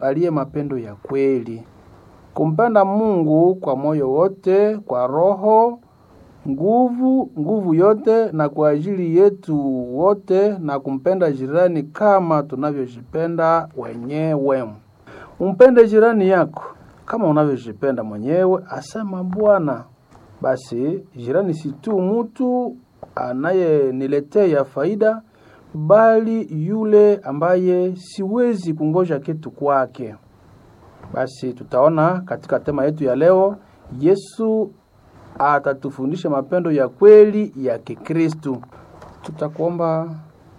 aliye mapendo ya kweli, kumpenda Mungu kwa moyo wote, kwa roho, nguvu, nguvu yote, na kwa ajili yetu wote, na kumpenda jirani kama tunavyojipenda wenyewe. Umpende jirani yako kama unavyojipenda mwenyewe, asema Bwana. Basi jirani si tu mtu anayeniletea faida, bali yule ambaye siwezi kungoja kitu kwake. Basi tutaona katika tema yetu ya leo, Yesu atatufundisha mapendo ya kweli ya Kikristu. Tutakuomba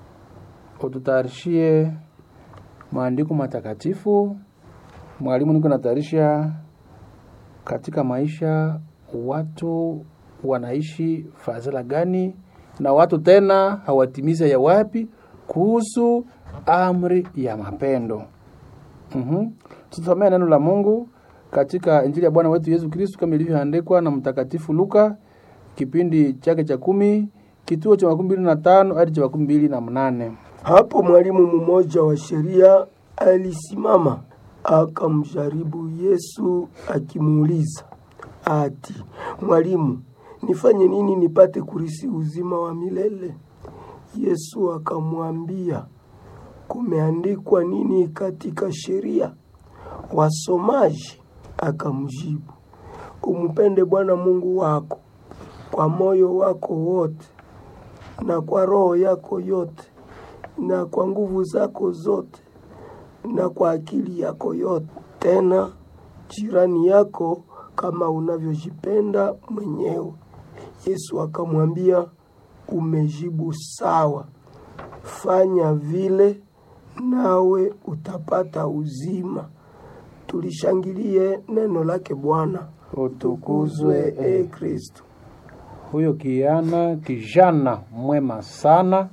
ututayarishie maandiko matakatifu. Mwalimu, niko natayarisha katika maisha watu wanaishi fadhila gani na watu tena hawatimiza ya wapi kuhusu amri ya mapendo. Mhm. Tusomee neno la Mungu katika Injili ya Bwana wetu Yesu Kristo kama ilivyoandikwa na Mtakatifu Luka kipindi chake cha kumi kituo cha makumi mbili na tano hadi cha makumi mbili na mnane. Hapo mwalimu mmoja wa sheria alisimama akamjaribu Yesu akimuuliza ati, Mwalimu, nifanye nini nipate kurisi uzima wa milele? Yesu akamwambia, kumeandikwa nini katika sheria? Wasomaji? Akamjibu, umpende Bwana Mungu wako kwa moyo wako wote na kwa roho yako yote na kwa nguvu zako zote na kwa akili yako yote, tena jirani yako kama unavyojipenda mwenyewe. Yesu akamwambia, umejibu sawa, fanya vile nawe utapata uzima. Tulishangilie neno lake Bwana. Utukuzwe e Kristo. huyo kijana kijana mwema sana,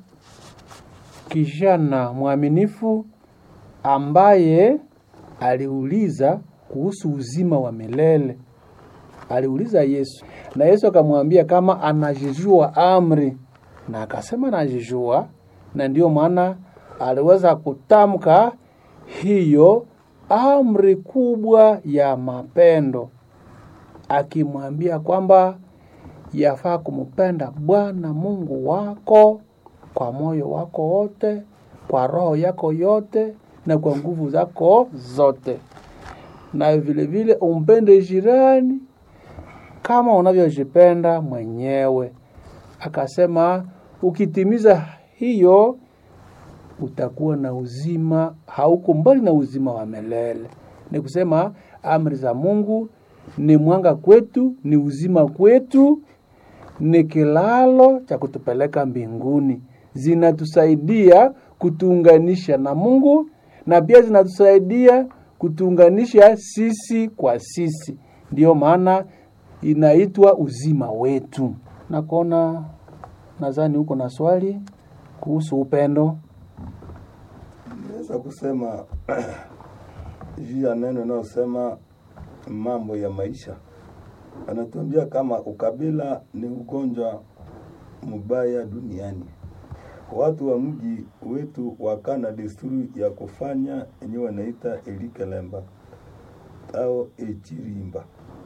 kijana mwaminifu ambaye aliuliza kuhusu uzima wa milele. Aliuliza Yesu na Yesu akamwambia kama anajijua amri, na akasema anajijua, na ndiyo maana aliweza kutamka hiyo amri kubwa ya mapendo, akimwambia kwamba yafaa kumpenda Bwana Mungu wako kwa moyo wako wote, kwa roho yako yote na kwa nguvu zako zote, na vile vile umpende jirani kama unavyojipenda mwenyewe. Akasema ukitimiza hiyo utakuwa na uzima, hauko mbali na uzima wa milele. Ni kusema amri za Mungu ni mwanga kwetu, ni uzima kwetu, ni kilalo cha kutupeleka mbinguni. Zinatusaidia kutuunganisha na Mungu na pia zinatusaidia kutuunganisha sisi kwa sisi. Ndiyo maana inaitwa uzima wetu. Na kuona nadhani huko na swali kuhusu upendo. Naweza kusema juu ya neno inayosema mambo ya maisha, anatuambia kama ukabila ni ugonjwa mbaya duniani. Watu wa mji wetu wakana desturi ya kufanya yenye wanaita elikelemba au echirimba.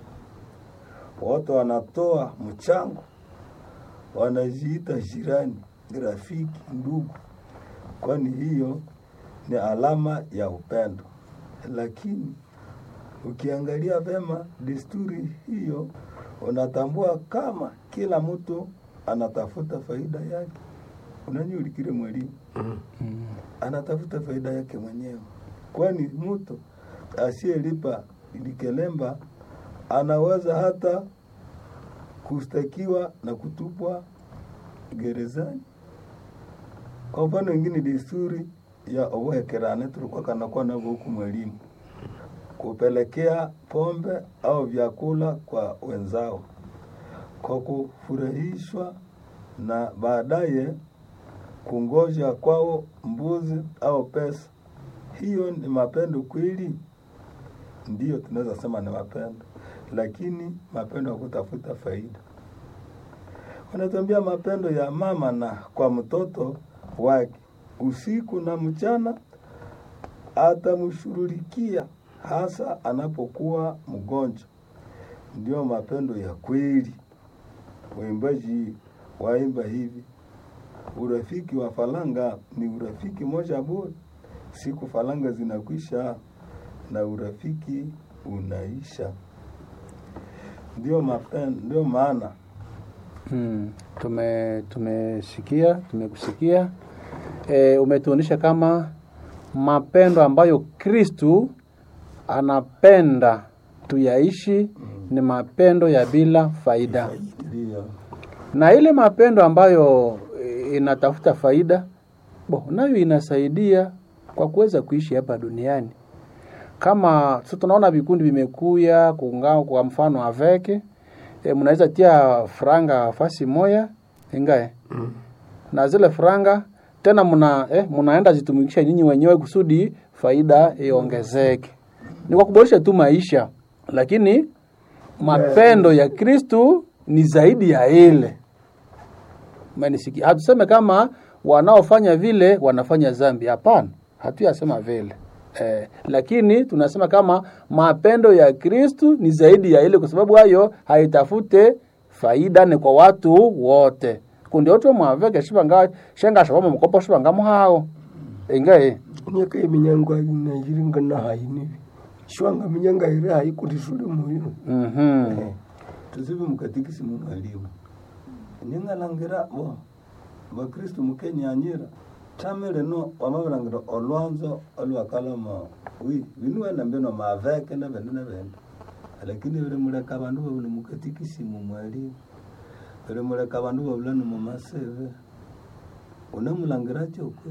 Watu wanatoa mchango, wanajiita jirani, rafiki, ndugu, kwani hiyo ni alama ya upendo. Lakini ukiangalia vema desturi hiyo, unatambua kama kila mtu anatafuta faida yake. Unanyulikile mwalimu anatafuta faida yake mwenyewe, kwani mtu asiyelipa likelemba anaweza hata kustakiwa na kutupwa gerezani. Kwa mfano wengine, desturi ya obohekerane tulikuwa kanakuwa navyo huku mwalimu, kupelekea pombe au vyakula kwa wenzao kwa kufurahishwa na baadaye kungoja kwao mbuzi au pesa. Hiyo ni mapendo kweli? Ndiyo, tunaweza sema ni mapendo, lakini mapendo ya kutafuta faida. Wanatuambia mapendo ya mama na kwa mtoto wake usiku na mchana, atamshughulikia hasa anapokuwa mgonjwa. Ndio mapendo ya kweli. Waimbaji waimba hivi, urafiki wa falanga ni urafiki moja bora, siku falanga zinakwisha na urafiki unaisha. Ndio mapendo, ndio maana Hmm. Tume tumesikia tumekusikia. E, umetuonyesha kama mapendo ambayo Kristu anapenda tuyaishi ni mapendo ya bila faida, ndio na ile mapendo ambayo e, inatafuta faida bo, nayo inasaidia kwa kuweza kuishi hapa duniani. Kama sasa tunaona vikundi vimekuya kuungana, kwa mfano aveke e, mnaweza tia franga fasi moya ingae Mm. na zile franga tena mna eh, mnaenda zitumikisha nyinyi wenyewe kusudi faida iongezeke. Ni kwa kuboresha tu maisha, lakini mapendo ya Kristu ni zaidi ya ile. Umenisikia? Hatuseme kama wanaofanya vile wanafanya dhambi, hapana, hatuyasema vile eh, lakini tunasema kama mapendo ya Kristu ni zaidi ya ile, kwa sababu hayo haitafute faida, ni kwa watu wote kundi otwe mwaveke shivanga shenga shavama mukopo shivanga muhao ingae nyaka eminyango nayiringa nahainivi shwanga minyanga iri haikuti shuli muyo mhm tuzive mukatikisimu mwalimu ningalangira bo bakristu mukenyanyira tamile no wamavilangira olwanzo olwakalama wi vinuwena mbino maveke na vende na vende lakini vilimuleka vandu vavula mukatikisimu mwalimu vilimuleka vandu vavula ni mumaseve unamulangira chokwe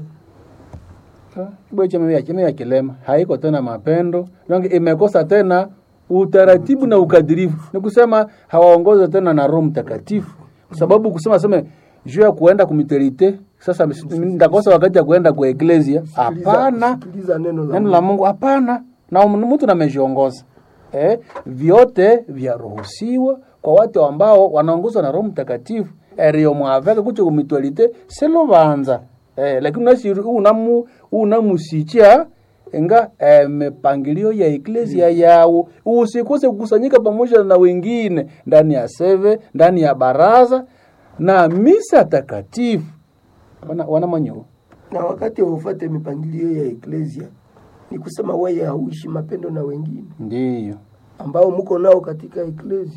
kibwe cheme ya cheme ya kilema haiko tena mapendo longe imekosa tena utaratibu na ukadirifu ni kusema hawaongoze tena na roho mtakatifu kwa sababu kusema seme juu ya kuenda kumiterite sasa ndakosa wakati ya kuenda kwa eklesia hapana sikiliza neno la neno la Mungu hapana, na mtu namejiongoza eh, vyote vyaruhusiwa kwa watu ambao wanaongozwa na Roho Mtakatifu erio mwaveke kucho kumitualite selovanza eh, lakini nasi unamu unamusicha enga eh, mipangilio ya eklesia yao, usikose kukusanyika pamoja na wengine ndani ya seve, ndani ya baraza na misa takatifu wana, wana manyo na wakati waufate mipangilio ya eklesia ni kusema weye hauishi mapendo na wengine ndiyo ambao mko nao katika eklesia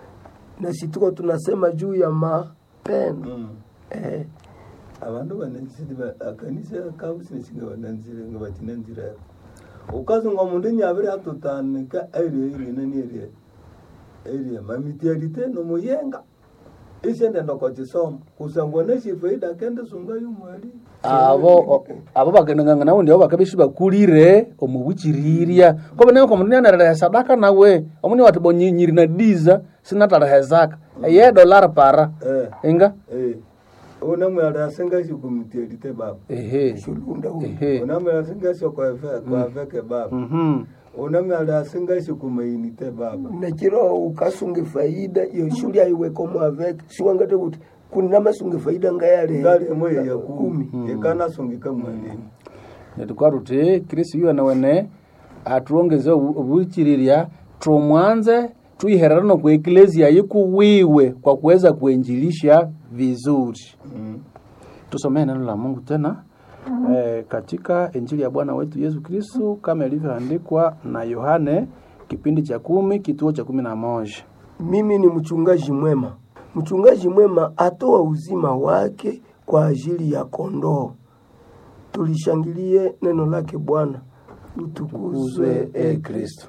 na situko tunasema juu ya mapendo mm. eh, avandu vanenziri akanisa kavusinesinga vananzire nga vatinanzira ukazonga mundu nyaviri atutanika airie irinani erie erie mamitialite nomuyenga isende ndokochisoma kusangwa neshifaida kende sunga yumwali abo abo bakenenganga nawe ndio bakabishi bakulire omubuchiriria kobe nayo komundu nyanarera sadaka nawe omuni wati bonyiri na diza sinatarahezaka eye dollar para eh inga eh unamwala asinga shikumitialite baba ehe shulunda huyu ehe unamwala asinga shokwave kwaveke baba mhm unamwala asinga shikumainite baba na chiro ukasunge faida iyo shuli aiweko mwaveke siwangate kuti kunina masunge faida ngayale ngali emwe ya kumi ikanasungika mwalini netukwa tuti kristu yuwe nawene atuongeze obu- obuchiriria tumwanze tuiherera no kwa eklesia yikuwiwe kwa kuweza kuenjilisha vizuri mm. tusomee neno la Mungu tena eh, katika Injili ya Bwana wetu Yesu Kristo kama ilivyoandikwa na Yohane kipindi cha kumi kituo cha kumi na moja. mimi ni mchungaji mwema mchungaji mwema atoa uzima wake kwa ajili ya kondoo tulishangilie neno lake bwana utukuzwe e kristo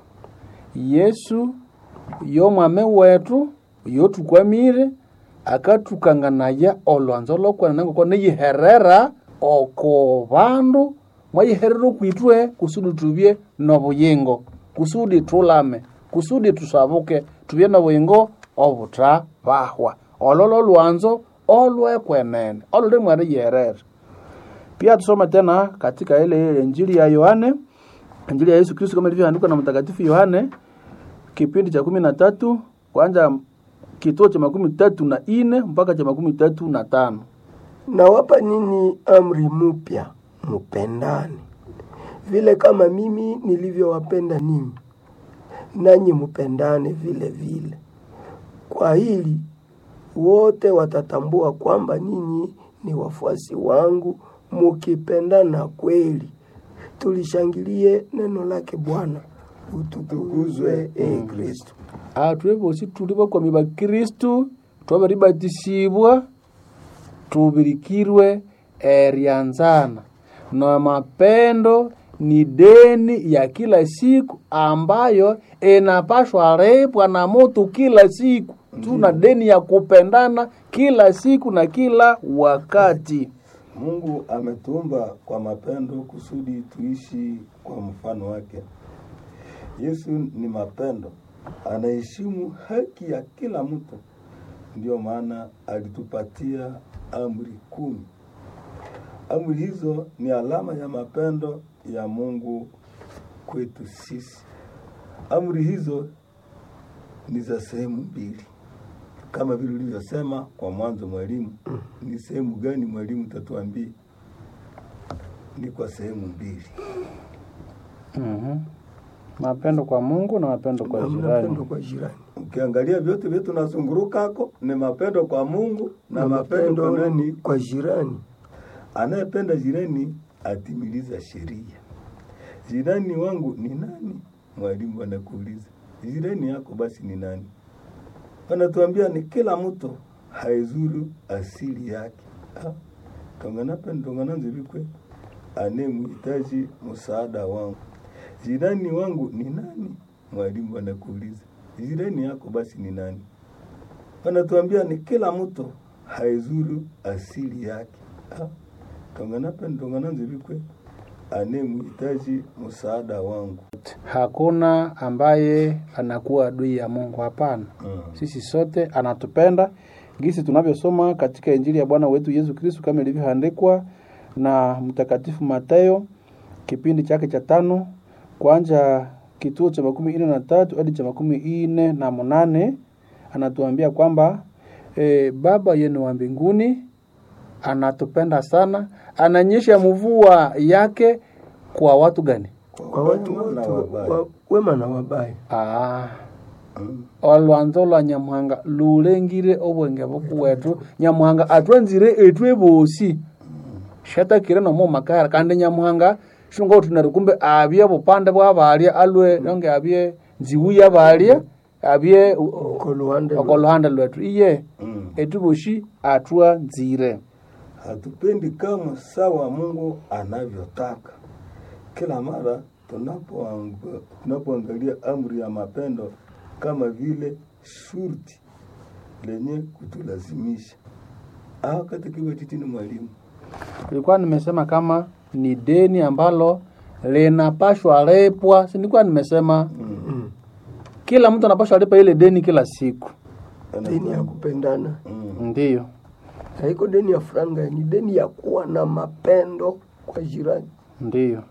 Yesu yo mwame wetu yo tukwamire akatukang'anaya olwanzo lokwana nango ko niyiherera oko bandu mwayiherera okwitwe kusudi tubye nobuyingo kusudi tulame kusudi tusabuke tubye nobuyingo obutabahwa ololo lwanzo olwekwenene oluli mwari yerere pia tusome tena katika ile ile injili ya Yohane, injili ya Yesu Kristo kama ilivyoandikwa na mtakatifu Yohane kipindi cha kumi na tatu kwanza kituo cha makumi tatu na ine mpaka cha makumi tatu na tano. nawapa nini amri mpya mupendane vile kama mimi nilivyowapenda ninyi, nanyi mpendane vile vile. Kwa hili wote watatambua kwamba ninyi ni wafuasi wangu, mukipendana kweli. Tulishangilie neno lake Bwana. Utukuzwe e Kristo. atwe bosi tuli bakwami ba kristu twabaribatisibwa tubirikirwe eryanzana na mapendo ni deni ya kila siku ambayo inapashwa repwa na moto kila siku tuna deni ya kupendana kila siku na kila wakati Mungu ametuumba kwa mapendo kusudi tuishi kwa mfano wake. Yesu ni mapendo, anaheshimu haki ya kila mtu. Ndiyo maana alitupatia amri kumi. Amri hizo ni alama ya mapendo ya Mungu kwetu sisi. Amri hizo ni za sehemu mbili, kama vile ulivyosema kwa mwanzo. Mwalimu, ni sehemu gani mwalimu? Tatuambie. Ni kwa sehemu mbili. mm mapendo kwa mungu na mapendo kwa Na jirani mapendo kwa jirani. Ukiangalia vyote vyetu nazungurukako ni mapendo kwa Mungu na, mapendo kwa nani? kwa jirani. Anayependa jirani atimiliza sheria. Jirani wangu ni nani? Mwalimu anakuuliza jirani yako basi ni nani? Wanatuambia ni kila mtu haizuru asili yake. Ah, tonganape tongananzivikwe anemhitaji msaada wangu. Jirani wangu ni nani? Mwalimu anakuuliza jirani yako basi ni nani? Wanatuambia ni kila mtu haizuru asili yake. Ah, tonganape tongananzivikwe anemhitaji msaada wangu. hakuna ambaye anakuwa adui ya mungu hapana Mm. sisi sote anatupenda gisi tunavyosoma katika injili ya bwana wetu yesu kristu kama ilivyoandikwa na mtakatifu matayo kipindi chake cha tano kwanja kituo cha makumi ine na tatu hadi cha makumi ine na munane anatuambia kwamba e, baba yenu wa mbinguni anatupenda sana ananyesha mvua yake kwa watu gani Kwa watu wema na wote wabaya. wa- wema na wabaya. ah, Mm. olwanzo lwa nyamuhanga lulengire obwenge bukuwetu nyamuhanga atwanzire etwe bosi shatakire nomo makara kandi nyamuhanga shunga utunari kumbe abye bupande bwabalya alwe nonge abye nziwu yabalya abye u- u- Uko luhande oko luhande lwetu iye Mm. etu boshi atwanzire hatupendi kama sawa Mungu anavyotaka. Kila mara tunapoang- tunapoangalia amri ya mapendo kama vile shurti lenye kutulazimisha au katika titini mwalimu nilikuwa nimesema kama ni deni ambalo linapashwa repwa si nilikuwa nimesema Mm. kila mtu anapashwa lipa ile deni kila siku Deni ya kupendana. mm. ndiyo Haiko deni ya franga, ni deni ya kuwa na mapendo kwa jirani. ndiyo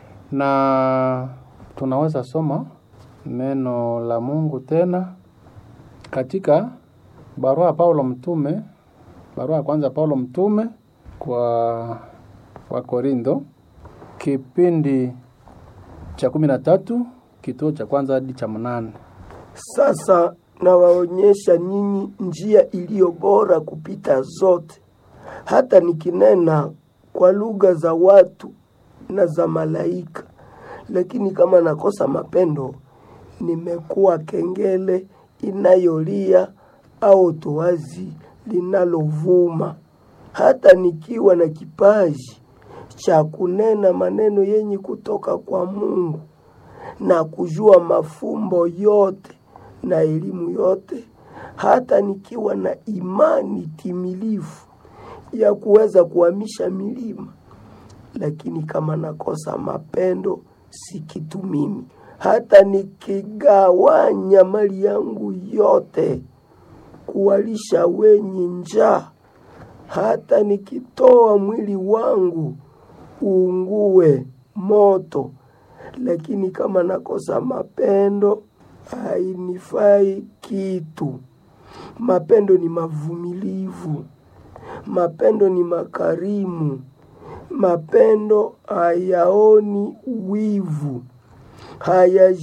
na tunaweza soma neno la mungu tena katika barua ya paulo mtume barua ya kwanza ya paulo mtume kwa kwa korintho kipindi cha kumi na tatu kituo cha kwanza hadi cha mnane Sasa nawaonyesha nyinyi njia iliyo bora kupita zote, hata nikinena kwa lugha za watu na za malaika, lakini kama nakosa mapendo, nimekuwa kengele inayolia au toazi linalovuma. Hata nikiwa na kipaji cha kunena maneno yenye kutoka kwa Mungu na kujua mafumbo yote na elimu yote, hata nikiwa na imani timilifu ya kuweza kuhamisha milima, lakini kama nakosa mapendo, si kitu mimi. Hata nikigawanya mali yangu yote kuwalisha wenye njaa, hata nikitoa mwili wangu uungue moto, lakini kama nakosa mapendo hainifai kitu. Mapendo ni mavumilivu, mapendo ni makarimu, Mapendo hayaoni wivu, haya